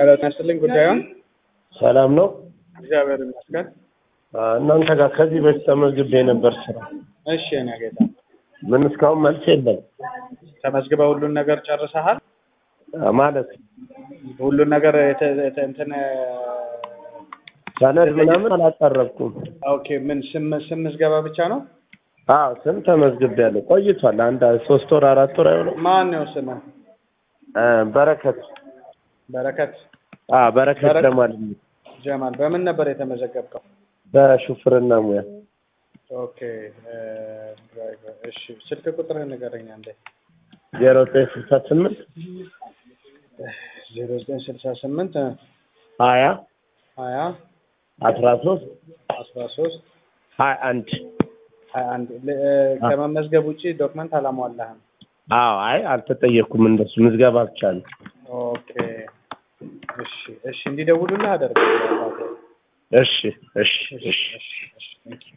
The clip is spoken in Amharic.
ኧረ ጤና ይስጥልኝ ጉዳዩን ሰላም ነው። እግዚአብሔር ይመስገን። አ፣ እናንተ ጋር ከዚህ በፊት ተመዝግቤ ነበር ስራ። እሺ የኔ ጌታ ምን እስካሁን መልስ የለም ተመዝግበህ ሁሉን ነገር ጨርሰሃል? አ፣ ማለት ሁሉን ነገር የተ- የተ- እንትን ሰነድ ምናምን አላቀረብኩም። ኦኬ ምን ስም ስም ምዝገባ ብቻ ነው? አዎ ስም ተመዝግቤያለሁ። ቆይቷል። አንድ ሶስት ወር አራት ወር አይሆንም። ማን ነው ስምህ? አ፣ በረከት በረከት አ፣ በረከት በረከት። ጀማል ጀማል። በምን ነበር የተመዘገብከው? በሹፍርና ሙያ ኦኬ እ፣ ድራይቨር። እሺ ስልክ ቁጥርህን ንገረኝ አንዴ። ዜሮ ዘጠኝ ስልሳ ስምንት ዜሮ ዘጠኝ ስልሳ ስምንት ሀያ ሀያ አስራ ሶስት አስራ ሶስት ሀያ አንድ ሀያ አንድ ል- እ፣ ከመመዝገብ ውጭ ዶክመንት አላሟላህም። አዎ አይ አልተጠየቅኩም። እንደሱ ምዝገባ ብቻ ነው። ኦኬ እሺ እሺ እንዲደውሉልህ አደርጋለሁ። እሺ እሺ እሺ እሺ እሺ እሺ